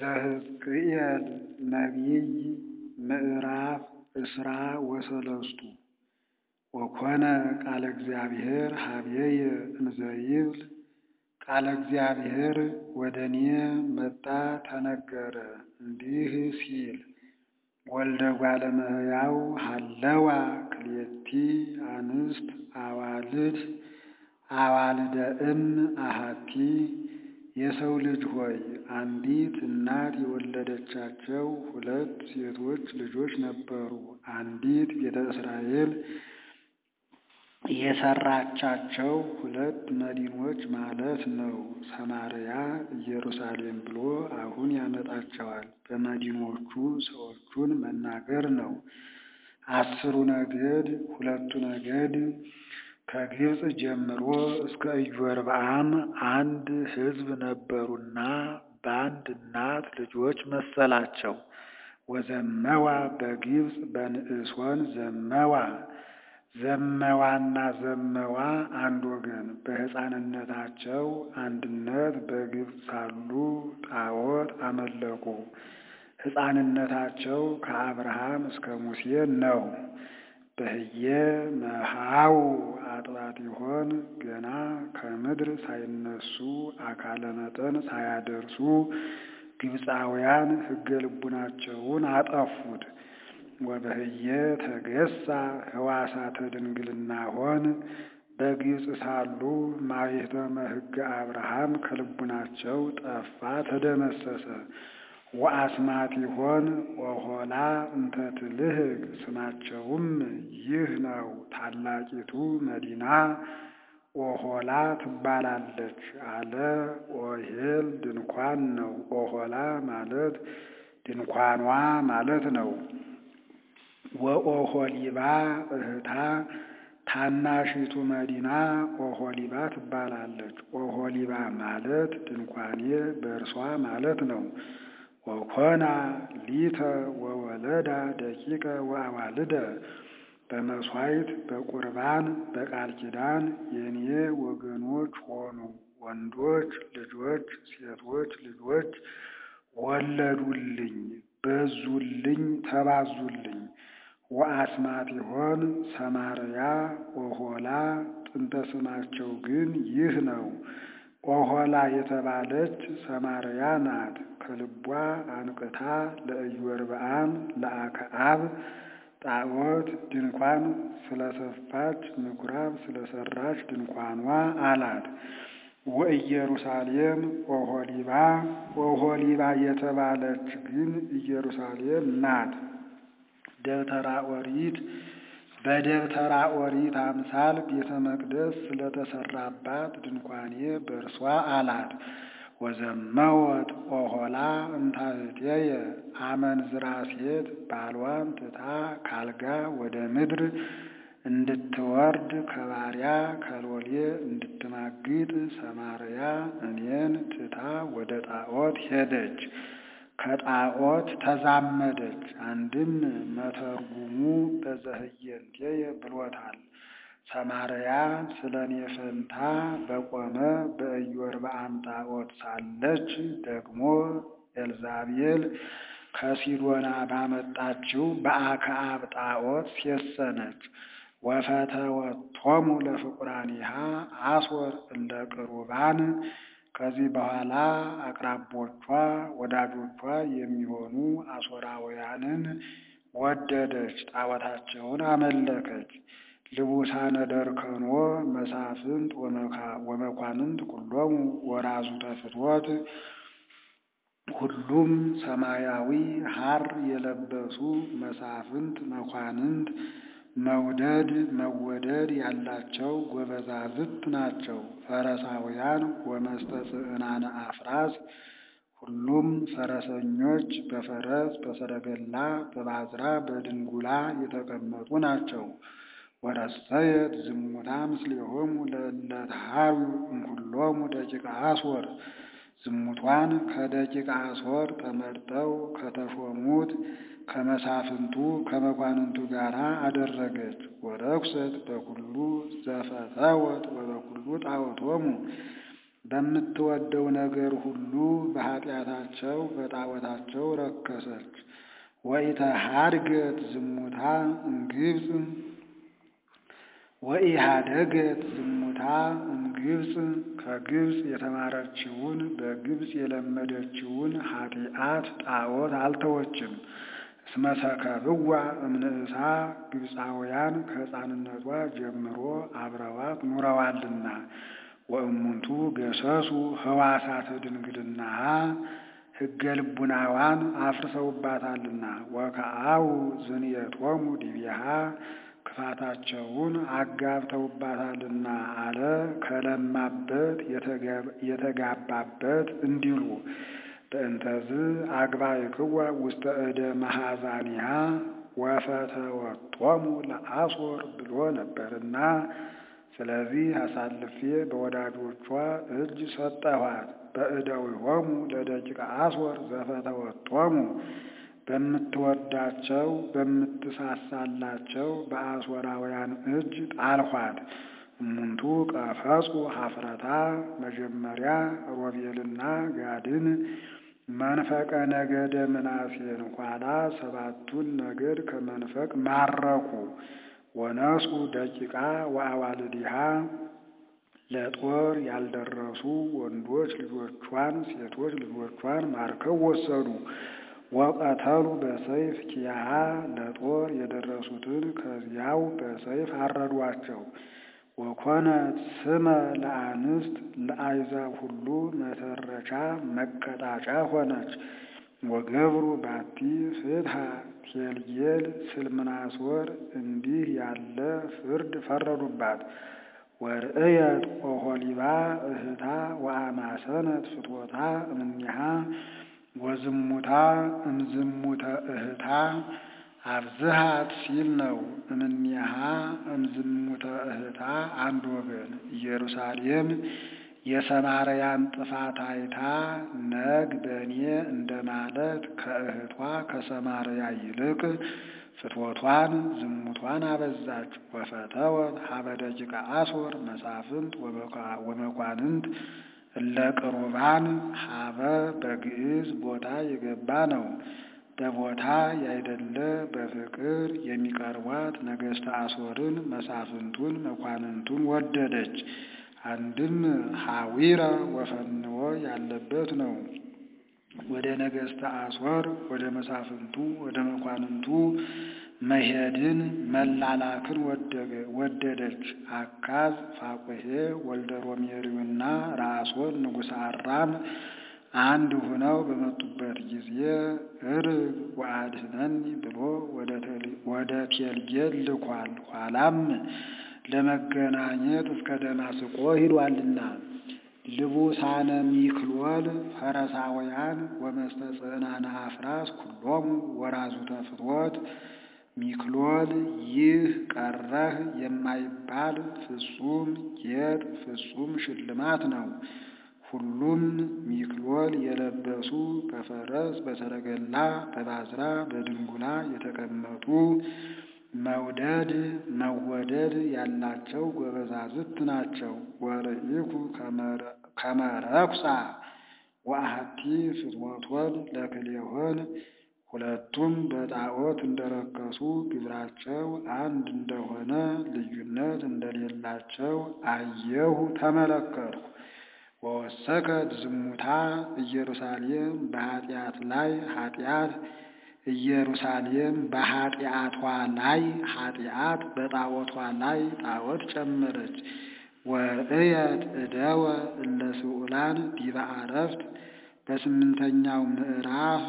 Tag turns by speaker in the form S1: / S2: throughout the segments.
S1: ዘሕዝቅኤል ነቢይ ምዕራፍ እስራ ወሰለስቱ ወኮነ ቃለ እግዚአብሔር ኀበየ እንዘ ይብል ቃለ እግዚአብሔር ወደ እኔ መጣ ተነገረ እንዲህ ሲል ወልደ እጓለ እመሕያው ሀለዋ ክልኤቲ አንስት አዋልድ አዋልደ እም አሐቲ የሰው ልጅ ሆይ አንዲት እናት የወለደቻቸው ሁለት ሴቶች ልጆች ነበሩ። አንዲት ቤተ እስራኤል የሰራቻቸው ሁለት መዲኖች ማለት ነው። ሰማርያ፣ ኢየሩሳሌም ብሎ አሁን ያመጣቸዋል። በመዲኖቹ ሰዎቹን መናገር ነው። አስሩ ነገድ ሁለቱ ነገድ ከግብፅ ጀምሮ እስከ ኢዮርብዓም አንድ ሕዝብ ነበሩና በአንድ እናት ልጆች መሰላቸው። ወዘመዋ በግብፅ በንዕሶን ዘመዋ ዘመዋና ዘመዋ አንድ ወገን በሕፃንነታቸው አንድነት በግብፅ ሳሉ ጣዖት አመለኩ። ሕፃንነታቸው ከአብርሃም እስከ ሙሴ ነው። በህየ መሃው አጥባት ይሆን ገና ከምድር ሳይነሱ አካለ መጠን ሳያደርሱ ግብፃውያን ሕገ ልቡናቸውን አጠፉት። ወበህየ ተገሳ ህዋሳተ ድንግልና ሆን በግብፅ ሳሉ ማኅተመ ሕገ አብርሃም ከልቡናቸው ጠፋ ተደመሰሰ። ወአስማት ይሆን ኦሖላ እንተ ትልህቅ ስማቸውም ይህ ነው። ታላቂቱ መዲና ኦሖላ ትባላለች አለ። ኦሄል ድንኳን ነው። ኦሖላ ማለት ድንኳኗ ማለት ነው። ወኦሖሊባ እህታ ታናሺቱ መዲና ኦሖሊባ ትባላለች። ኦሖሊባ ማለት ድንኳኔ በእርሷ ማለት ነው። ወኮና ሊተ ወወለዳ ደቂቀ ወአዋልደ በመሥዋዕት በቁርባን በቃል ኪዳን የኔ ወገኖች ሆኑ። ወንዶች ልጆች ሴቶች ልጆች ወለዱልኝ፣ በዙልኝ፣ ተባዙልኝ። ወአስማት ይሆን ሰማርያ ኦሖላ ጥንተ ስማቸው ግን ይህ ነው። ኦሖላ የተባለች ሰማርያ ናት። ከልቧ አንቅታ ለኢዮርብዓም ለአክዓብ ጣዖት ድንኳን ስለሰፋች ምኩራብ ስለሰራች ድንኳኗ አላት። ወኢየሩሳሌም ኦሖሊባ ኦሖሊባ የተባለች ግን ኢየሩሳሌም ናት። ደብተራ ኦሪት በደብተራ ኦሪት አምሳል ቤተ መቅደስ ስለተሰራባት ድንኳኔ በእርሷ አላት። ወዘመወት ኦሖላ እንታህቴየ አመንዝራ ሴት ባሏን ትታ ካልጋ ወደ ምድር እንድትወርድ ከባሪያ ከሎሌ እንድትማግጥ ሰማርያ እኔን ትታ ወደ ጣዖት ሄደች፣ ከጣዖት ተዛመደች። አንድም መተርጉሙ በዘህየንቴየ ብሎታል። ሰማርያ ስለ እኔ ፈንታ በቆመ በኢዮርብዓም ጣዖት ሳለች ደግሞ ኤልዛቤል ከሲዶና ባመጣችው በአክዓብ ጣዖት ሴሰነች። ወፈተወቶሙ ለፍቁራኒሃ አስወር እንደ ቅሩባን ከዚህ በኋላ አቅራቦቿ ወዳጆቿ የሚሆኑ አሦራውያንን ወደደች፣ ጣዖታቸውን አመለከች። ልቡሳነ ደርከኖ መሳፍንት ወመኳንንት ኩሎሙ ወራዙተ ፍትወት ሁሉም ሰማያዊ ሐር የለበሱ መሳፍንት መኳንንት መውደድ መወደድ ያላቸው ጎበዛዝት ናቸው። ፈረሳውያን ወመስተጽዕናነ አፍራስ ሁሉም ፈረሰኞች በፈረስ በሰረገላ በባዝራ በድንጉላ የተቀመጡ ናቸው። ወረሰየት ዝሙታ ምስሌሆሙ ለእለ ተሃሩ እምኩሎሙ ደቂቀ አስወር ዝሙቷን ከደቂቀ አስወር ተመርጠው ከተሾሙት ከመሳፍንቱ ከመኳንንቱ ጋር አደረገች። ወረኩሰት በኩሉ ዘፈተወት ወበኩሉ ጣዖቶሙ በምትወደው ነገር ሁሉ በኃጢአታቸው በጣዖታቸው ረከሰች። ወኢተሃድገት ዝሙታ እምግብፅ ወኢሃደገት ዝሙታ እምግብፅ ከግብፅ የተማረችውን በግብፅ የለመደችውን ኃጢአት ጣዖት አልተወችም። እስመ ሰከብዋ እምንእሳ ግብፃውያን ከሕፃንነቷ ጀምሮ አብረዋት ኑረዋልና። ወእሙንቱ ገሰሱ ህዋሳተ ድንግልናሃ ሕገ ልቡናዋን አፍርሰውባታልና። ወከአው ዝንየቶሙ ዲቤሃ ክፋታቸውን አጋብተውባታልና አለ ከለማበት የተጋባበት እንዲሉ በእንተዝ አግባእክዋ ውስተ እደ መሐዛኒሃ ወፈተወቶሙ ለአሶር ብሎ ነበርና ስለዚህ አሳልፌ በወዳጆቿ እጅ ሰጠኋት። በእደዊሆሙ ለደቂቀ አሶር ዘፈተወቶሙ በምትወዳቸው በምትሳሳላቸው በአሶራውያን እጅ ጣልኋት። እሙንቱ ቀፈጹ ሀፍረታ መጀመሪያ ሮቤልና ጋድን መንፈቀ ነገደ ምናሴን ኋላ ሰባቱን ነገድ ከመንፈቅ ማረኩ። ወነሱ ደቂቃ ወአዋልዲሃ ለጦር ያልደረሱ ወንዶች ልጆቿን ሴቶች ልጆቿን ማርከው ወሰዱ። ወቀተሉ በሰይፍ ኪያሃ ለጦር የደረሱትን ከዚያው በሰይፍ አረዷቸው። ወኮነት ስመ ለአንስት ለአሕዛብ ሁሉ መተረቻ መቀጣጫ ሆነች። ወገብሩ ባቲ ፍትሐ ቴልጌል ስልምናሶር እንዲህ ያለ ፍርድ ፈረዱባት። ወርእየት ኦሖሊባ እህታ ወአማሰነት ፍትወታ እምኔሃ ወዝሙታ እምዝሙተ እህታ አብዝሃት ሲል ነው። እምኔሃ እምዝሙተ እህታ አንድ ወገን ኢየሩሳሌም የሰማርያን ጥፋት አይታ ነግ በእኔ እንደማለት ከእህቷ ከሰማርያ ይልቅ ፍትወቷን ዝሙቷን አበዛች። ወፈተወት ሀበ ደቂቀ አሶር መሳፍንት ወመኳንንት እለ ቅሩባን ሀበ በግዕዝ ቦታ የገባ ነው። በቦታ ያይደለ በፍቅር የሚቀርቧት ነገሥተ አሶርን መሳፍንቱን መኳንንቱን ወደደች። አንድም ሐዊረ ወፈንዎ ያለበት ነው። ወደ ነገሥተ አሶር ወደ መሳፍንቱ ወደ መኳንንቱ መሄድን መላላክን ወደደች። አካዝ ፋቁሄ ወልደ ሮሜሪውና ራሶን ንጉሠ አራም አንድ ሁነው በመጡበት ጊዜ እርግ ወአድኅነኒ ብሎ ወደ ቴልጌል ልኳል። ኋላም ለመገናኘት እስከ ደማስቆ ሂዷልና። ልቡሳነ ሚክሎል ፈረሳውያን ወመስተጽዕናነ አፍራስ ኩሎሙ ወራዙተ ፍትወት ሚክሎል ይህ ቀረህ የማይባል ፍጹም ጌጥ ፍጹም ሽልማት ነው። ሁሉም ሚክሎል የለበሱ በፈረስ በሰረገላ በባዝራ በድንጉላ የተቀመጡ መውደድ መወደድ ያላቸው ጎበዛዝት ናቸው። ወርኢኩ ከመረኩሳ ወአሐቲ ፍትወቶን ለክልኤሆን ሁለቱም በጣዖት እንደረከሱ ግብራቸው አንድ እንደሆነ ልዩነት እንደሌላቸው አየሁ ተመለከትኩ። ወወሰከት ዝሙታ ኢየሩሳሌም በኃጢአት ላይ ኃጢአት ኢየሩሳሌም በኃጢአቷ ላይ ኃጢአት በጣዖቷ ላይ ጣዖት ጨመረች። ወርእየት እደወ እለ ስዑላን ዲበ አረፍት በስምንተኛው ምዕራፍ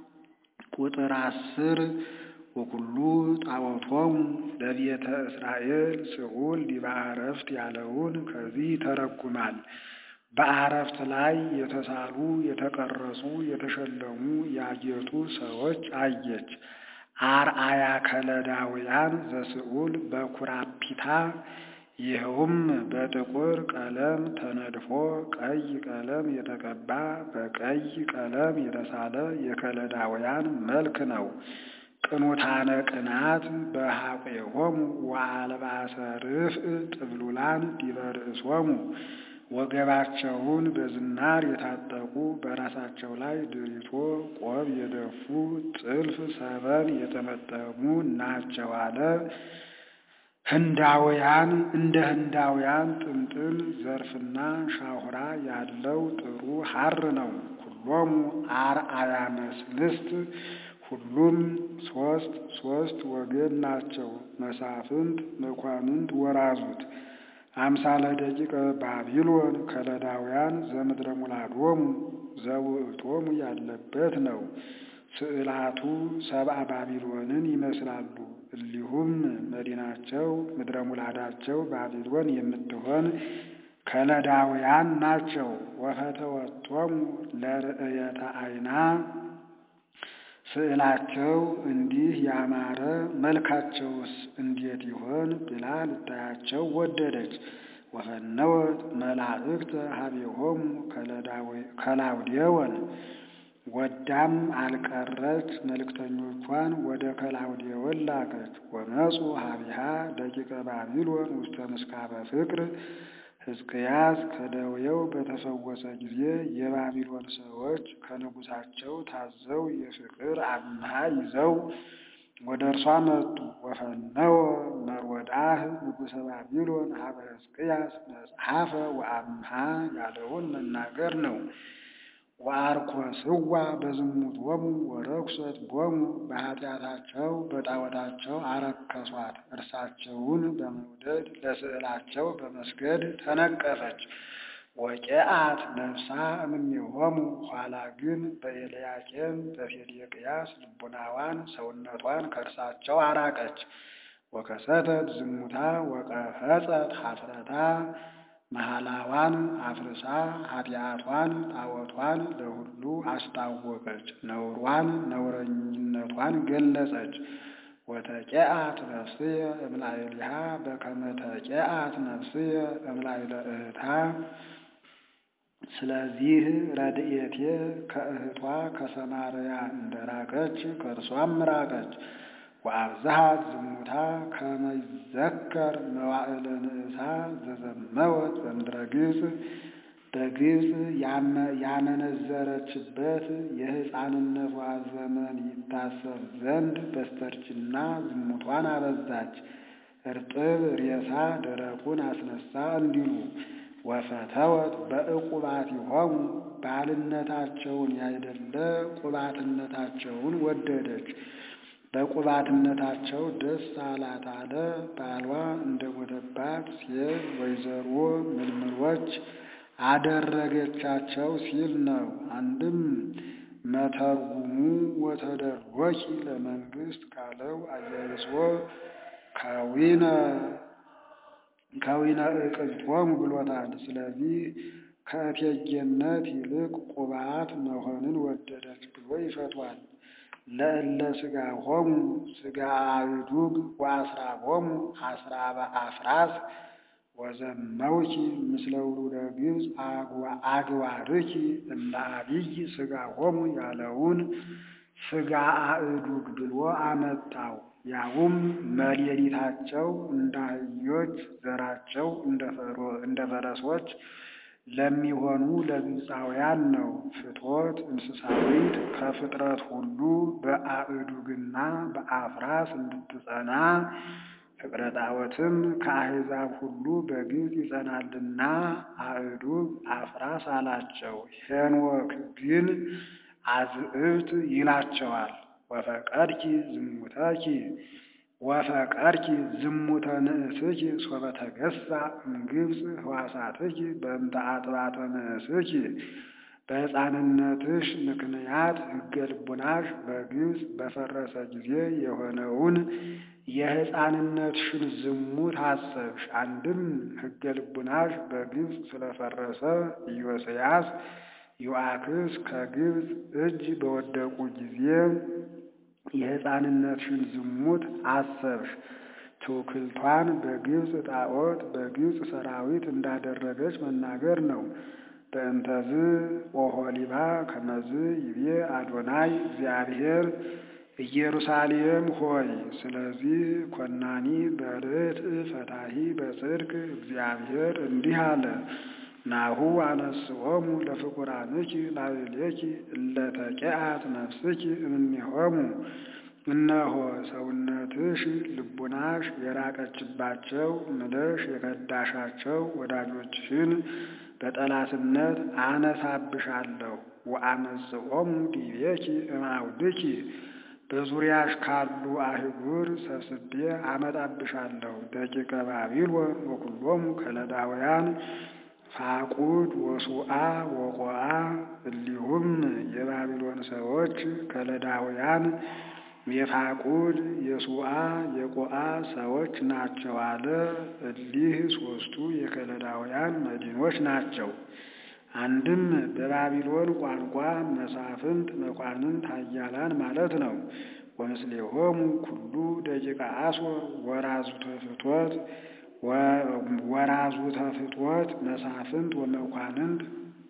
S1: ቁጥር አስር ወኩሉ ጣዖቶሙ ለቤተ እስራኤል ስዑል ዲበ አረፍት ያለውን ከዚህ ተረጉማል። በአረፍት ላይ የተሳሉ የተቀረጹ የተሸለሙ ያጌጡ ሰዎች አየች። አርአያ ከለዳውያን ዘስዑል በኩራፒታ ይኸውም በጥቁር ቀለም ተነድፎ ቀይ ቀለም የተቀባ በቀይ ቀለም የተሳለ የከለዳውያን መልክ ነው። ቅኑታነ ቅናት በሐቄሆሙ ወአልባሰ ርፍእ ጥብሉላን ዲበ ርእሶሙ ወገባቸውን በዝናር የታጠቁ በራሳቸው ላይ ድሪቶ ቆብ የደፉ ጥልፍ ሰበን የተመጠሙ ናቸው አለ። ህንዳውያን እንደ ህንዳውያን ጥምጥም ዘርፍና ሻሁራ ያለው ጥሩ ሐር ነው። ሁሎሙ አርአያ መስልስት ሁሉም ሶስት ሶስት ወገን ናቸው። መሳፍንት፣ መኳንንት፣ ወራዙት አምሳለ ደቂቀ ባቢሎን ከለዳውያን ዘምድረ ሙላዶሙ ዘውእቶሙ ያለበት ነው። ስዕላቱ ሰብአ ባቢሎንን ይመስላሉ። እሊሁም መዲናቸው ምድረ ሙላዳቸው ባቢሎን የምትሆን ከለዳውያን ናቸው። ወፈተወቶሙ ለርእየተ አይና ስዕላቸው እንዲህ ያማረ መልካቸውስ እንዴት ይሆን ብላ ልታያቸው ወደደች። ወፈነወት መላእክተ ሀቤሆሙ ከላውዴወን ወዳም አልቀረች መልእክተኞቿን ወደ ከላውዴወን ላከች። ወመፁ ሀቢሃ ደቂቀ ባቢሎን ውስተ ምስካበ ፍቅር ሕዝቅያስ ከደዌው በተፈወሰ ጊዜ የባቢሎን ሰዎች ከንጉሳቸው ታዘው የፍቅር አምሃ ይዘው ወደ እርሷ መጡ። ወፈነወ መርወዳህ ንጉሠ ባቢሎን ሀበ ሕዝቅያስ መጽሐፈ ወአምሃ ያለውን መናገር ነው። ወአርኮስዋ በዝሙቶሙ ወረኩሰት ቦሙ በኃጢአታቸው በጣዖታቸው አረከሷት። እርሳቸውን በመውደድ ለስዕላቸው በመስገድ ተነቀፈች። ወቄአት ነፍሳ እምኔሆሙ ኋላ ግን በኤልያቄም በሴዴቅያስ ልቡናዋን ሰውነቷን ከእርሳቸው አራቀች። ወከሰተት ዝሙታ ወቀፈጸት ኀፍረታ መሐላዋን አፍርሳ ኃጢአቷን ጣዖቷን ለሁሉ አስታወቀች። ነውሯን ነውረኝነቷን ገለጸች። ወተቄአት ነፍስየ እምላይሊሃ በከመ ተቄአት ነፍስየ እምላይለ እህታ። ስለዚህ ረድኤቴ ከእህቷ ከሰማርያ እንደራቀች ከእርሷም ራቀች። ወአብዝሃት ዝሙታ ከመ ይዘከር መዋዕለ ንእሳ ዘዘመወት በምድረ ግብፅ በግብፅ ያመነዘረችበት የሕፃንነቷ ዘመን ይታሰብ ዘንድ በስተርጅና ዝሙቷን አበዛች። እርጥብ ሬሳ ደረቁን አስነሳ እንዲሉ ወፈተወት በዕቁባቲሆሙ ባልነታቸውን ያይደለ ቁባትነታቸውን ወደደች። በቁባትነታቸው ደስ አላት አለ። ባሏ እንደ ሞተባት ሴት ወይዘሮ ምልምሎች አደረገቻቸው ሲል ነው። አንድም መተርጉሙ ወተደሎኪ ለመንግስት ካለው አያይዞ ከዊነ ከዊነ እቅዝቶሙ ብሎታል። ስለዚህ ከእቴጌነት ይልቅ ቁባት መሆንን ወደደች ብሎ ይፈቷል። ለእለ ሥጋሆሙ ሥጋ አእዱግ ወአስራቦሙ አስራበ አፍራስ ወዘመውኪ ምስለ ውሉደ ግብፅ አግባርኪ እለ አብይ ሥጋሆሙ ያለውን ሥጋ አእዱግ ብሎ አመጣው። ያውም መሌሊታቸው እንደ አህዮች ዘራቸው እንደ ፈረሶች ለሚሆኑ ለግብፃውያን ነው። ፍትወት እንስሳዊት ከፍጥረት ሁሉ በአእዱግና በአፍራስ እንድትጸና ፍቅረ ጣዖትም ከአሕዛብ ሁሉ በግብፅ ይጸናልና አእዱግ አፍራስ አላቸው። ሄኖክ ግን አዝዕብት ይላቸዋል። ወፈቀድኪ ዝሙተኪ ወፈቀድኪ ዝሙተ ንእስኪ ሶበ ተገሳ እምግብፅ ህዋሳትኪ በእንተ አጥባተ ንእስኪ በሕፃንነትሽ ምክንያት ሕገ ልቡናሽ በግብፅ በፈረሰ ጊዜ የሆነውን የሕፃንነትሽን ዝሙት አሰብሽ። አንድም ሕገ ልቡናሽ በግብፅ ስለፈረሰ ኢዮስያስ ዮአክስ ከግብፅ እጅ በወደቁ ጊዜ የሕፃንነትሽን ዝሙት አሰብሽ። ትውክልቷን በግብፅ ጣዖት በግብፅ ሰራዊት እንዳደረገች መናገር ነው። በእንተዝ ኦሖሊባ ከመዝ ይቤ አዶናይ እግዚአብሔር ኢየሩሳሌም ሆይ፣ ስለዚህ ኮናኒ በርትዕ ፈታሂ በጽድቅ እግዚአብሔር እንዲህ አለ። ናሁ አነስኦሙ ለፍቁራንኪ ላዕሌኪ እለ ተቂአት ነፍስኪ እምኔሆሙ እነሆ ሰውነትሽ ልቡናሽ የራቀችባቸው ምለሽ የከዳሻቸው ወዳጆችሽን በጠላትነት አነሳብሻለሁ። ወአመጽኦሙ ዲቤኪ እምአውድኪ በዙሪያሽ ካሉ አህጉር ሰብስቤ አመጣብሻለሁ። ደቂቀ ባቢሎን ወኩሎሙ ከለዳውያን ፋቁድ ወሱአ ወቆአ እሊሁም የባቢሎን ሰዎች ከለዳውያን የፋቁድ የሱአ የቆአ ሰዎች ናቸው አለ። እሊህ ሦስቱ የከለዳውያን መዲኖች ናቸው። አንድም በባቢሎን ቋንቋ መሳፍንት፣ መኳንንት፣ ኃያላን ማለት ነው። ወምስሌሆሙ ኩሉ ደቂቀ አሶር ወራዙተ ፍትወት ወራዙተ ፍትወት መሳፍንት ወመኳንንት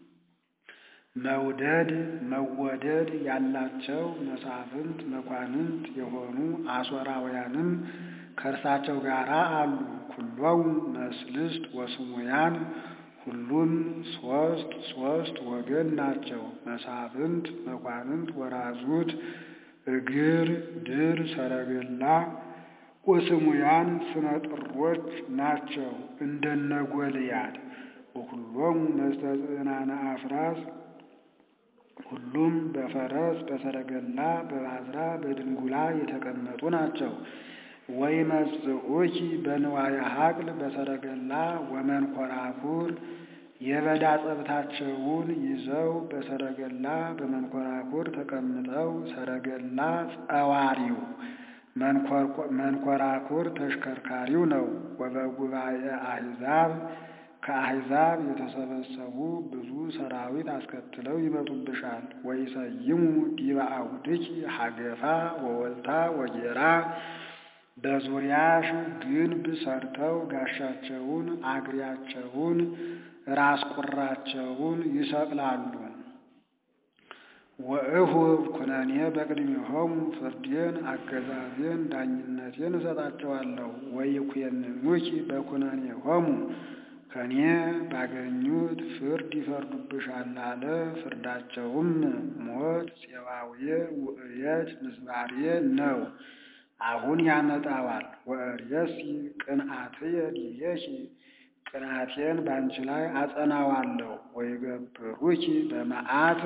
S1: መውደድ መወደድ ያላቸው መሳፍንት መኳንንት የሆኑ አሦራውያንም ከእርሳቸው ጋር አሉ። ኩሎሙ መስልስት ወስሙያን ሁሉም ሶስት ሶስት ወገን ናቸው። መሳፍንት መኳንንት ወራዙት እግር ድር ሰረገላ ወስሙያን ስመጥሮች ናቸው እንደነ ጎልያድ። ወኩሎሙ መስተጽናነ አፍራስ ሁሉም በፈረስ በሰረገላ በባዝራ በድንጉላ የተቀመጡ ናቸው። ወይመጽኡኪ በንዋየ ሀቅል በሰረገላ ወመንኮራኩር የበዳ ጸብታቸውን ይዘው በሰረገላ በመንኮራኩር ተቀምጠው ሰረገላ ጸዋሪው መንኮራኩር ተሽከርካሪው ነው። ወበጉባኤ አሕዛብ ከአሕዛብ የተሰበሰቡ ብዙ ሰራዊት አስከትለው ይመጡብሻል። ወይሰይሙ ዲበ አውድኪ ሀገፋ ወወልታ ወጌራ በዙሪያሽ ግንብ ሰርተው ጋሻቸውን አግሪያቸውን ራስ ቁራቸውን ይሰቅላሉ። ወእሁብ ኩነኔ በቅድሚሆሙ ፍርዴን አገዛዜን ዳኝነቴን እሰጣቸዋለሁ። ወይኩነኑኪ በኩነኔሆሙ ከኔ ባገኙት ፍርድ ይፈርዱብሻል አለ። ፍርዳቸውም ሞት፣ ፄዋዌ፣ ውእየት፣ ምስባሬ ነው። አሁን ያመጣዋል። ወእርየሲ ቅንአትየ ዲቤኪ ቅንአቴን ባንቺ ላይ አጸናዋለሁ። ወይገብሩኪ በመዓት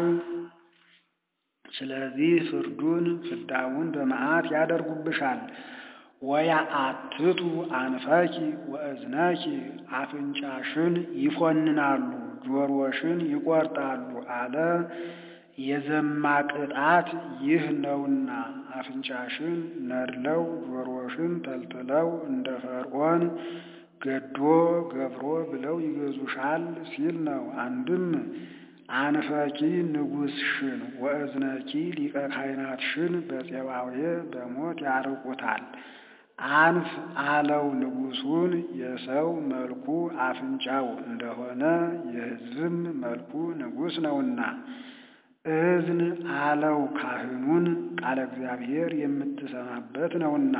S1: ስለዚህ ፍርዱን ፍዳውን በመዓት ያደርጉብሻል። ወያአትቱ አንፈኪ ወእዝነኪ አፍንጫሽን ይፎንናሉ፣ ጆሮሽን ይቆርጣሉ አለ። የዘማ ቅጣት ይህ ነውና አፍንጫሽን ነድለው ጆሮሽን ተልትለው እንደ ፈርዖን ገዶ ገብሮ ብለው ይገዙሻል ሲል ነው። አንድም አንፈኪ ንጉሥሽን ወእዝነኪ ሊቀ ካህናትሽን በፄባዌ በሞት ያርቁታል። አንፍ አለው ንጉሡን የሰው መልኩ አፍንጫው እንደሆነ የሕዝብም መልኩ ንጉሥ ነውና። እዝን አለው ካህኑን ቃለ እግዚአብሔር የምትሰማበት ነውና።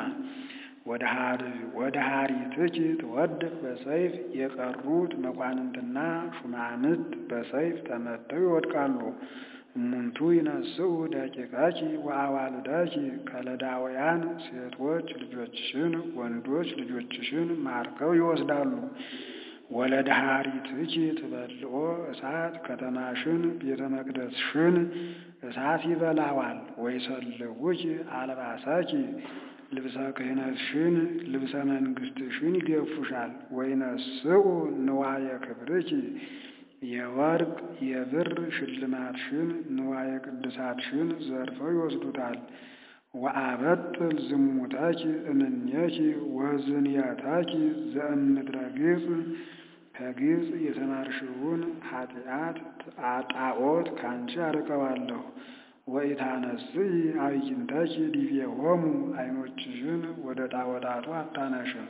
S1: ወደ ሀሪትኪ ትወድቅ በሰይፍ የቀሩት መኳንንትና ሹማምት በሰይፍ ተመተው ይወድቃሉ። እሙንቱ ይነስኡ ደቂቀኪ ወአዋልደኪ ከለዳውያን ሴቶች ልጆችሽን ወንዶች ልጆችሽን ማርከው ይወስዳሉ። ወለደሃሪትኪ ትበልኦ እሳት ከተማሽን ቤተ መቅደስሽን እሳት ይበላዋል። ወይሰልውኪ አልባሰኪ ልብሰ ክህነትሽን ልብሰ መንግሥትሽን ይገፉሻል። ወይነስኡ ንዋየ ክብርኪ የወርቅ የብር ሽልማትሽን ንዋየ ቅድሳትሽን ዘርፈው ይወስዱታል። ወአበጥል ዝሙተኪ እምኔኪ ወዝንየተኪ ዘእምድረ ግብፅ ከግብፅ የተማርሽውን ኃጢአት ጣዖት ካንቺ አርቀዋለሁ። ወኢታነስኢ አዕይንተኪ ዲቤሆሙ ዓይኖችሽን ወደ ጣዖታቱ አታነሽም።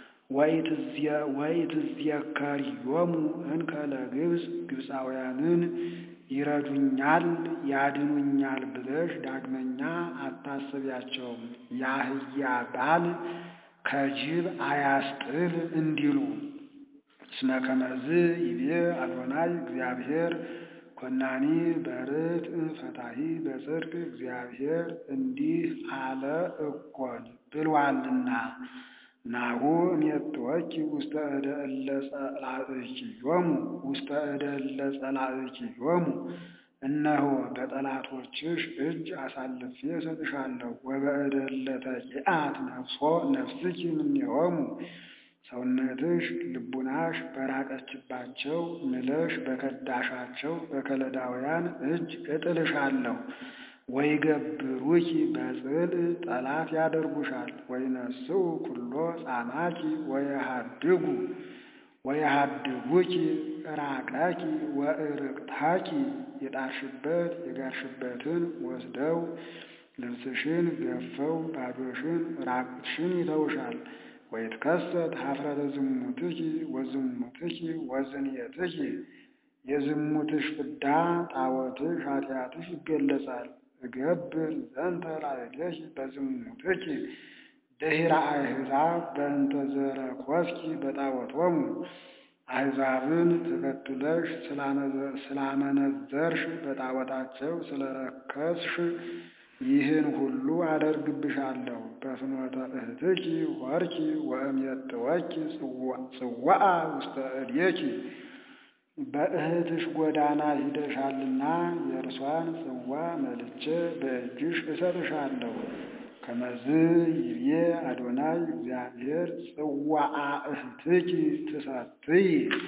S1: ወኢትዝየከሪዮሙ እንከ ለግብፅ ግብፃውያንን ይረዱኛል ያድኑኛል ብለሽ ዳግመኛ አታስቢያቸውም። የአህያ ባል ከጅብ አያስጥል እንዲሉ እስመ ከመዝ ይቤ አዶናይ እግዚአብሔር ኮናኒ በርትዕ ፈታሒ በጽድቅ እግዚአብሔር እንዲህ አለ እኮን ብሏልና ናሁ እሜጥወኪ ውስተ እደ እለ ጸላእኪዮሙ ውስተ እደ እለ ጸላእኪዮሙ እነሆ በጠላቶችሽ እጅ አሳልፌ እሰጥሻለሁ። ወበእደ እለ ተቂአት ነፍሶ ነፍስኪ እምኔሆሙ ሰውነትሽ ልቡናሽ በራቀችባቸው ምለሽ በከዳሻቸው በከለዳውያን እጅ እጥልሻለሁ። ወይገብሩኪ በጽል ጠላት ያደርጉሻል። ወይነስኡ ኩሎ ጻማኪ ወየሃድጉ ወየሃድጉኪ ራቀኪ ወእርቅታኪ የጣርሽበት የጋርሽበትን ወስደው ልብስሽን ገፈው ባዶሽን ራቁትሽን ይተውሻል። ወይትከሰት ኀፍረተ ዝሙትኪ ወዝሙትኪ ወዝንየትኪ የዝሙትሽ ፍዳ ጣዖትሽ ኃጢአትሽ ይገለጻል። እገብር ዘንተ ላዕሌኪ በዝሙትኪ ድኅረ አሕዛብ በእንተ ዘረኮስኪ በጣዖቶሙ አሕዛብን ተከትለሽ ስላመነዘርሽ በጣዖታቸው ስለረከስሽ ይህን ሁሉ አደርግብሻለሁ። በፍኖተ እህትኪ ሆርኪ ወእሜጥወኪ ጽዋአ ውስተ እዴኪ በእህትሽ ጎዳና ሂደሻልና የእርሷን ጽዋ መልቼ በእጅሽ እሰጥሻለሁ። ከመዝ ይቤ አዶናይ እግዚአብሔር ጽዋአ እህትኪ ትሰትይ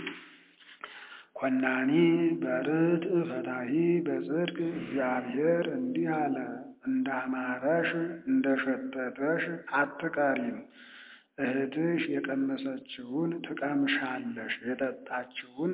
S1: ኮናኒ በርትዕ ፈታሒ በጽድቅ እግዚአብሔር እንዲህ አለ፣ እንዳማረሽ እንደሸተተሽ አትቀሪም። እህትሽ የቀመሰችውን ትቀምሻለሽ፣ የጠጣችውን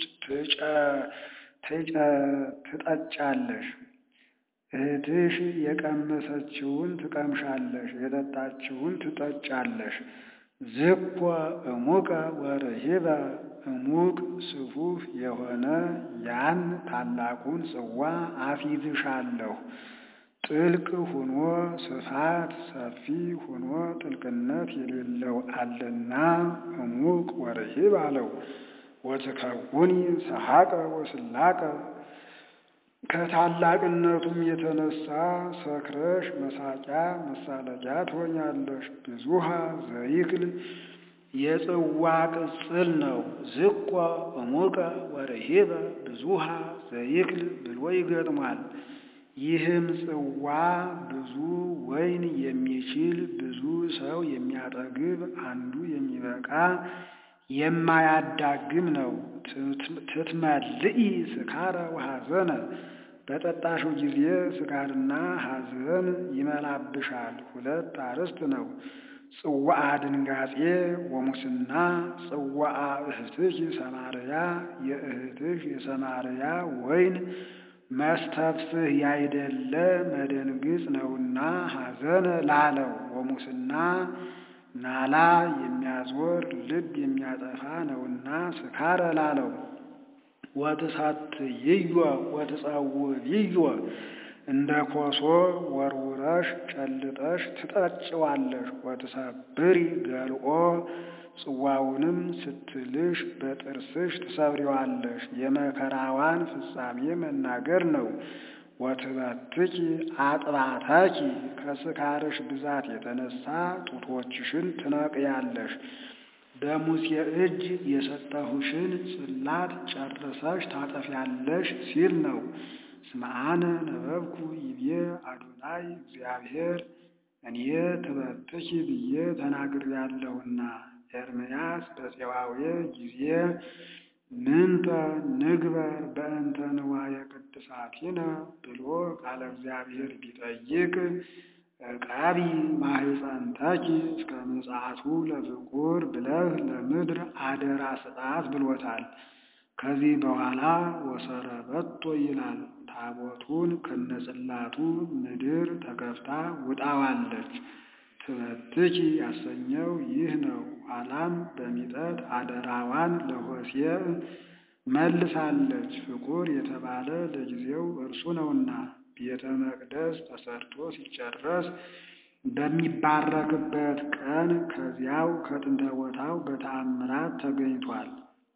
S1: ትጠጫለሽ። እህትሽ የቀመሰችውን ትቀምሻለሽ፣ የጠጣችውን ትጠጫለሽ። ዝኮ እሙቀ ወርሂበ እሙቅ ስፉፍ የሆነ ያን ታላቁን ጽዋ አፊዝሻለሁ። ጥልቅ ሁኖ ስፋት ሰፊ ሁኖ ጥልቅነት የሌለው አለና እሙቅ ወርሂብ አለው። ወትከውኒ ሰሐቀ ወስላቀ ከታላቅነቱም የተነሳ ሰክረሽ መሳቂያ መሳለቂያ ትሆኛለሽ። ብዙሃ ዘይክል የጽዋ ቅጽል ነው። ዝቆ እሙቀ ወርሂበ ብዙሃ ዘይክል ብሎ ይገጥሟል። ይህም ጽዋ ብዙ ወይን የሚችል ብዙ ሰው የሚያጠግብ አንዱ የሚበቃ የማያዳግም ነው። ትትመልኢ ስካረ ወሐዘነ በጠጣሽው ጊዜ ስካርና ሐዘን ይመላብሻል። ሁለት አርዕስት ነው። ጽዋአ ድንጋጼ ወሙስና ጽዋአ እህትሽ ሰማርያ የእህትሽ የሰማርያ ወይን መስተፍስህ ያይደለ መደንግጽ ነውና ሐዘን ላለው ወሙስና ናላ የሚያዞር ልብ የሚያጠፋ ነውና ስካረ ላለው ወትሳትይዮ ወትጸውዕዮ እንደ ኮሶ ወርውረሽ ጨልጠሽ ትጠጭዋለሽ። ወትሰብሪ ገልኦ ጽዋውንም ስትልሽ በጥርስሽ ትሰብሪዋለሽ። የመከራዋን ፍጻሜ መናገር ነው። ወትበትኪ አጥባታኪ ከስካርሽ ብዛት የተነሳ ጡቶችሽን ትነቅያለሽ። በሙሴ እጅ የሰጠሁሽን ጽላት ጨርሰሽ ታጠፊያለሽ ሲል ነው። እስመ አነ ነበብኩ ይቤ አዶናይ እግዚአብሔር እኔ ትበትኪ ብዬ ተናግሬያለሁና። ኤርምያስ በፄዋዌ ጊዜ ምንተ ንግበር በእንተ ንዋየ ቅድሳቲነ ብሎ ቃለ እግዚአብሔር ቢጠይቅ ዕቃቢ ማኅፀንተኪ እስከ ምጽአቱ ለፍቁር ብለህ ለምድር አደራ ስጣት ብሎታል። ከዚህ በኋላ ወሰረበቶ ይላል። ታቦቱን ከነጽላቱ ምድር ተከፍታ ውጣዋለች። ትበትኪ ያሰኘው ይህ ነው። ኋላም በሚጠት አደራዋን ለሆሴዕ መልሳለች። ፍቁር የተባለ ለጊዜው እርሱ ነውና ቤተ መቅደስ ተሰርቶ ሲጨረስ በሚባረክበት ቀን ከዚያው ከጥንተ ቦታው በተአምራት ተገኝቷል።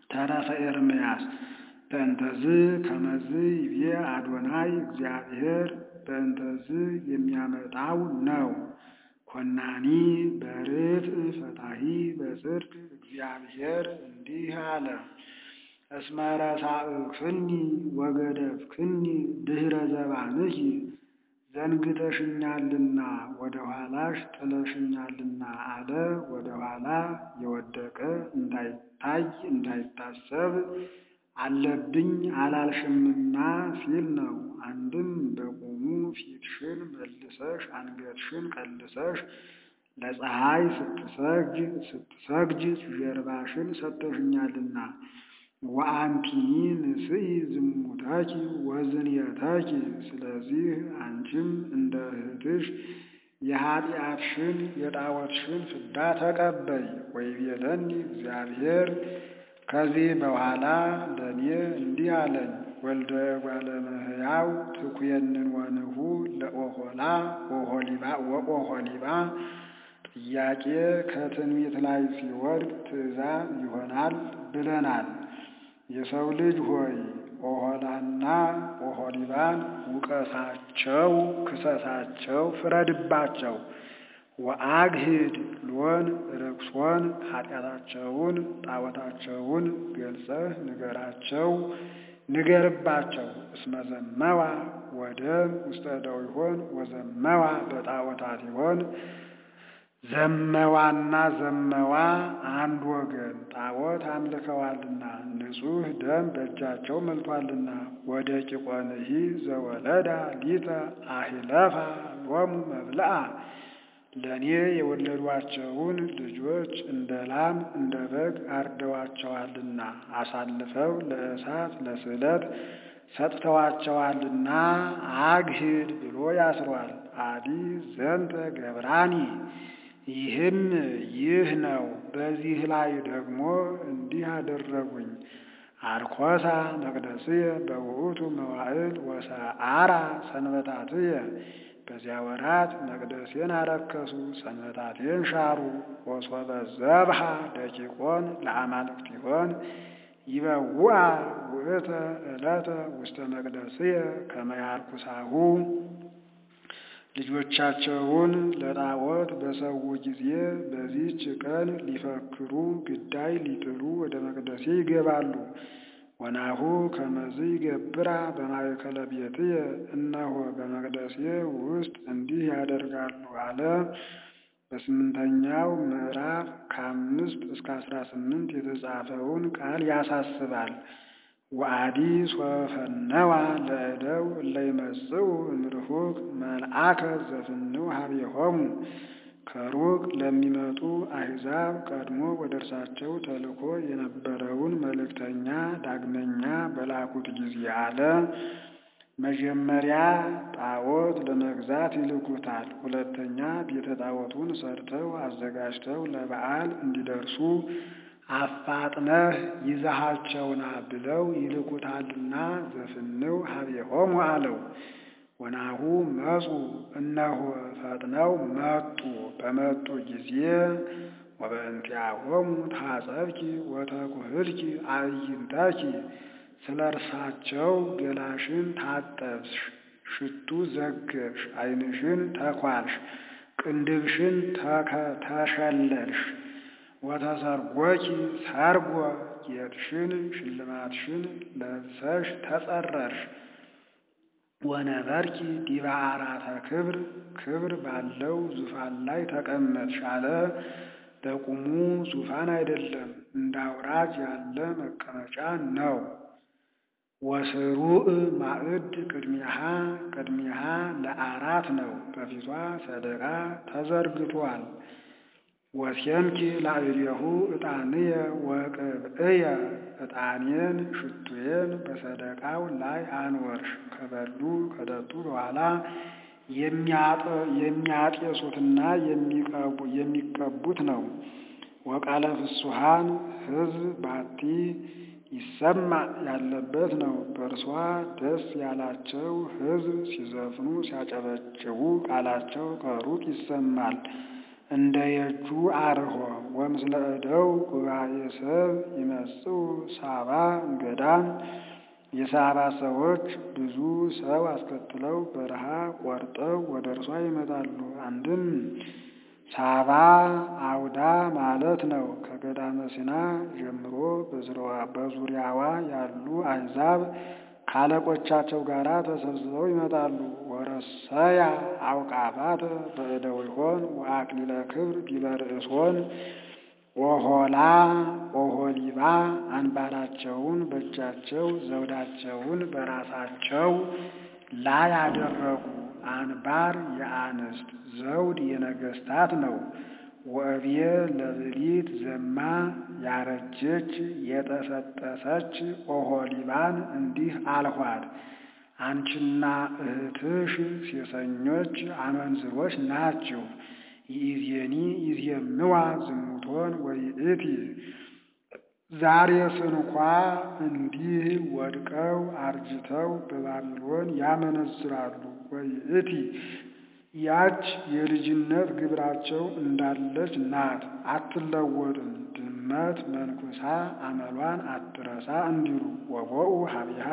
S1: ተረፈ ኤርምያስ በእንተዝ ከመዝ ይቤ አዶናይ እግዚአብሔር በእንተዝ የሚያመጣው ነው። ኮናኒ በርት ፈታሂ በጽድቅ እግዚአብሔር እንዲህ አለ። እስመ ረሳእክኒ ወገደፍክኒ ድኅረ ዘባንኪ ዘንግተሽኛልና ወደ ኋላሽ ጥለሽኛልና አለ። ወደ ኋላ የወደቀ እንዳይታይ እንዳይታሰብ አለብኝ አላልሽምና ሲል ነው። አንድም በቁሙ ፊትሽን መልሰሽ አንገትሽን ቀልሰሽ ለፀሐይ ስትሰግጅ ስትሰግጅ ጀርባሽን ሰጥተሽኛልና ወአንቲኒ ንስኢ ዝሙታኪ ወዝንየታኪ። ስለዚህ አንቺም እንደ እህትሽ የኃጢአትሽን የጣዖትሽን ፍዳ ተቀበይ። ወይቤለኒ እግዚአብሔር ከዚህ በኋላ ለእኔ እንዲህ አለኝ፣ ወልደ እጓለ እመሕያው ትኩየንን ወንሁ ለኦሖላ ወኦሖሊባ ጥያቄ ከትንቢት ላይ ሲወድቅ ትእዛዝ ይሆናል ብለናል። የሰው ልጅ ሆይ ኦሖላና ኦሖሊባን ውቀሳቸው፣ ክሰሳቸው፣ ፍረድባቸው። ወአግሂድ ሎን ርክሶን ኃጢአታቸውን ጣዖታቸውን ገልጸህ ንገራቸው ንገርባቸው። እስመ ዘመዋ ወደም ውስተ እደዊሆን ወዘመዋ በጣዖታት ይሆን ዘመዋና ዘመዋ አንድ ወገን ጣዖት አምልከዋልና ንጹሕ ደም በእጃቸው መልቷልና። ወደ ቂቆንሂ ዘወለዳ ሊተ አሂለፋ ሎሙ መብልአ ለእኔ የወለዷቸውን ልጆች እንደ ላም እንደ በግ አርደዋቸዋልና አሳልፈው ለእሳት ለስዕለት ሰጥተዋቸዋልና አግሂድ ብሎ ያስሯል። አዲ ዘንተ ገብራኒ ይህም ይህ ነው። በዚህ ላይ ደግሞ እንዲህ አደረጉኝ። አርኮሳ መቅደስየ በውእቱ መዋዕል ወሰአራ ሰንበታትየ በዚያ ወራት መቅደሴን አረከሱ፣ ሰንበታቴን ሻሩ። ወሶበ ዘብሃ ደቂቆን ለአማልክቲሆን ይበውአ ውእተ ዕለተ ውስተ መቅደስየ ከመ ያርኩሳሁ ልጆቻቸውን ለጣዖት በሰዉ ጊዜ በዚህች ቀን ሊፈክሩ ግዳይ ሊጥሉ ወደ መቅደሴ ይገባሉ። ወናሁ ከመዝ ይገብራ በማእከለ ቤትየ እነሆ በመቅደሴ ውስጥ እንዲህ ያደርጋሉ አለ። በስምንተኛው ምዕራፍ ከአምስት እስከ አስራ ስምንት የተጻፈውን ቃል ያሳስባል። ወአዲ ሶፈነዋ ለእደው እለ ይመጽኡ እምርሁቅ መልአከ ዘፍንው ሀቤሆሙ ከሩቅ ለሚመጡ አሕዛብ ቀድሞ ወደ እርሳቸው ተልኮ የነበረውን መልእክተኛ ዳግመኛ በላኩት ጊዜ አለ። መጀመሪያ ጣዖት ለመግዛት ይልኩታል። ሁለተኛ ቤተ ጣዖቱን ሰርተው አዘጋጅተው ለበዓል እንዲደርሱ አፋጥነህ ይዛሃቸውና ብለው ይልኩታልና ዘፍንው ሀቤሆሙ አለው። ወናሁ መጹ እነሆ ፈጥነው መጡ። በመጡ ጊዜ ወበእንቲአሆሙ ታጸብኪ ወተኩህልኪ አዕይንተኪ ስለ እርሳቸው ገላሽን ታጠብሽ፣ ሽቱ ዘገብሽ፣ ዓይንሽን ተኳልሽ፣ ቅንድብሽን ተሸለልሽ። ወተሰርጎኪ ሰርጎ ጌጥሽን ሽልማትሽን ለብሰሽ ተጸረርሽ። ወነበርኪ ዲበ አራተ ክብር ክብር ባለው ዙፋን ላይ ተቀመጥሽ አለ። በቁሙ ዙፋን አይደለም፣ እንደ አውራጅ ያለ መቀመጫ ነው። ወስሩዕ ማዕድ ቅድሚያሃ ቅድሚያሃ ለአራት ነው። በፊቷ ሰደቃ ተዘርግቷል። ወሴምኪ ላዕሌሁ ዕጣንየ ወቅብእየ ዕጣኔን ሽቱዬን በሰደቃው ላይ አንወርሽ። ከበሉ ከጠጡ በኋላ የሚያጤሱትና የሚቀቡት ነው። ወቃለ ፍሱሃን ሕዝብ ባቲ ይሰማ ያለበት ነው። በእርሷ ደስ ያላቸው ሕዝብ ሲዘፍኑ ሲያጨበጭቡ ቃላቸው ከሩቅ ይሰማል። እንደ የእጁ አርሆ ወምስለ እደው ጉባኤ ሰብ ይመጽኡ ሳባ እንገዳም የሳባ ሰዎች ብዙ ሰው አስከትለው በረሃ ቆርጠው ወደ እርሷ ይመጣሉ። አንድም ሳባ አውዳ ማለት ነው። ከገዳመ ሲና ጀምሮ በዙሪያዋ ያሉ አሕዛብ ካለቆቻቸው ጋር ተሰብስበው ይመጣሉ። ወረሰያ አውቃባተ በእደዊሆን ወአክሊለ ክብር ዲበ ርእሶን ኦሆላ ኦሆሊባ አንባራቸውን በእጃቸው ዘውዳቸውን በራሳቸው ላይ አደረጉ። አንባር የአንስት ዘውድ የነገስታት ነው። ወእብየ ለብሊት ዘማ ያረጀች የጠሰጠሰች ኦሆሊባን እንዲህ አልኋት፣ አንቺና እህትሽ ሴሰኞች አመንዝሮች ናችሁ። ይእዜኒ ይዜምዋ ዝሙቶን ወይእቲ ዛሬስ እንኳ እንዲህ ወድቀው አርጅተው በባቢሎን ያመነዝራሉ። ወይእቲ ያች የልጅነት ግብራቸው እንዳለች ናት፣ አትለወጥም። ድመት መንኩሳ አመሏን አትረሳ እንዲሉ ወቦኡ ሀቢሃ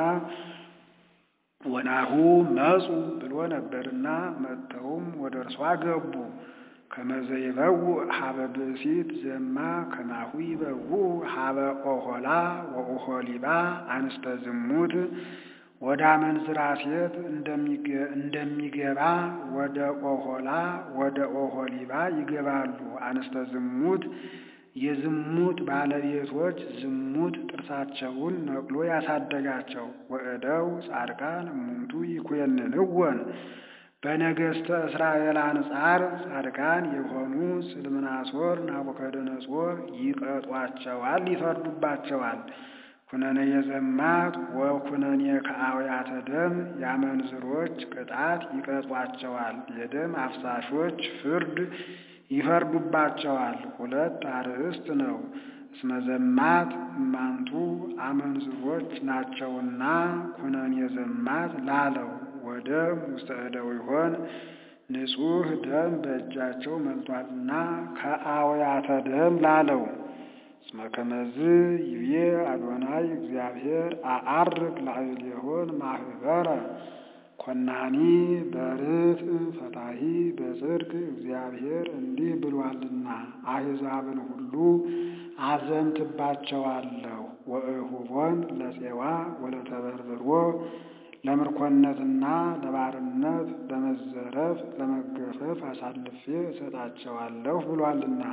S1: ወናሁ መጹ ብሎ ነበርና መጥተውም ወደ እርሷ ገቡ። ከመዘይበው ሀበ ብእሲት ዘማ ከማሁ ይበው ሀበ ኦሆላ ወኦሆሊባ አንስተ ዝሙት ወደ አመንዝራ ሴት እንደሚገባ ወደ ኦሆላ ወደ ኦሆሊባ ይገባሉ። አንስተ ዝሙት የዝሙት ባለቤቶች ዝሙት ጥርሳቸውን ነቅሎ ያሳደጋቸው። ወእደው ጻድቃን እሙንቱ ይኮንንወን በነገሥተ እስራኤል አንጻር ጻድቃን የሆኑ ስልምናሶር፣ ናቡከደነጾር ይቀጧቸዋል፣ ይፈርዱባቸዋል። ኩነኔ የዘማት ወኩነኔ ከአውያተ ደም የአመንዝሮች ቅጣት ይቀጧቸዋል። የደም አፍሳሾች ፍርድ ይፈርዱባቸዋል። ሁለት አርእስት ነው። እስመ ዘማት እማንቱ አመንዝሮች ናቸውና ኩነኔ ዘማት ላለው ወደም ውስተ እደዊሆን ንጹሕ ደም በእጃቸው መልቷልና ከአውያተ ደም ላለው እስመ ከመዝ ይቤ አዶናይ እግዚአብሔር አዐርግ ላዕሌሆን ማህበረ ኮናኒ በርትዕ ፈታሒ በጽድቅ እግዚአብሔር እንዲህ ብሏልና አሕዛብን ሁሉ አዘንትባቸዋለሁ። ወእሁቦን ለፄዋ ወለተበርብሮ ለምርኮነትና ለባርነት ለመዘረፍ ለመገፈፍ አሳልፌ እሰጣቸዋለሁ ብሏልና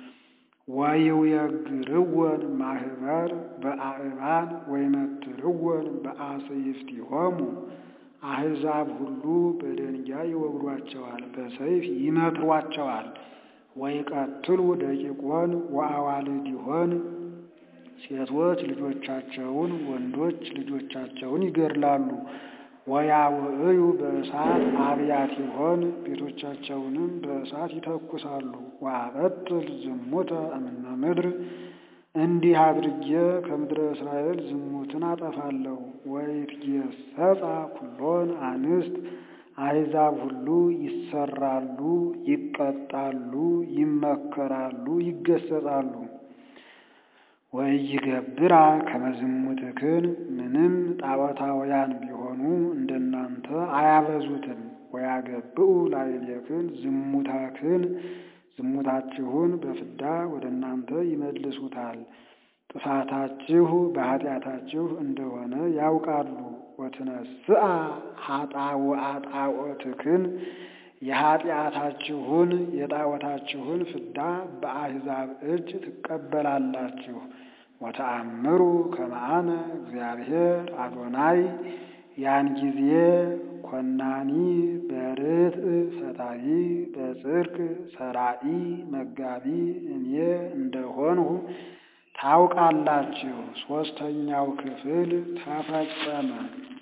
S1: ወይውየግርወን ማህበር በአእባን ወይመትርወን በአጽይፍቲሆሙ አሕዛብ ሁሉ በደንጋይ ይወግሯቸዋል፣ በሰይፍ ይመትሯቸዋል። ወይቀትሉ ደቂቆን ወአዋልዲሆን ሴቶች ልጆቻቸውን ወንዶች ልጆቻቸውን ይገድላሉ። ወያውዕዩ በእሳት አብያቲሆን ቤቶቻቸውንም በእሳት ይተኩሳሉ። ወአበጥል ዝሙተ እምነ ምድር እንዲህ አድርጌ ከምድረ እስራኤል ዝሙትን አጠፋለሁ። ወይትጌሰጻ ኩሎን አንስት አሕዛብ ሁሉ ይሰራሉ፣ ይቀጣሉ፣ ይመከራሉ፣ ይገሰጻሉ። ወይገብራ ከመዝሙትክን ምንም ጣዖታውያን ቢሆኑ እንደናንተ አያበዙትም። ወያገብኡ ላዕሌክን ዝሙታክን ዝሙታችሁን በፍዳ ወደ እናንተ ይመልሱታል። ጥፋታችሁ በኃጢአታችሁ እንደሆነ ያውቃሉ። ወትነስአ ኃጣው አጣዖትክን የኃጢአታችሁን የጣዖታችሁን ፍዳ በአሕዛብ እጅ ትቀበላላችሁ። ወተአምሩ ከመአነ እግዚአብሔር አዶናይ ያን ጊዜ ኮናኒ በርትዕ ፈታሒ በጽድቅ ሰራኢ መጋቢ እኔ እንደሆንሁ ታውቃላችሁ። ሦስተኛው ክፍል ተፈጸመ።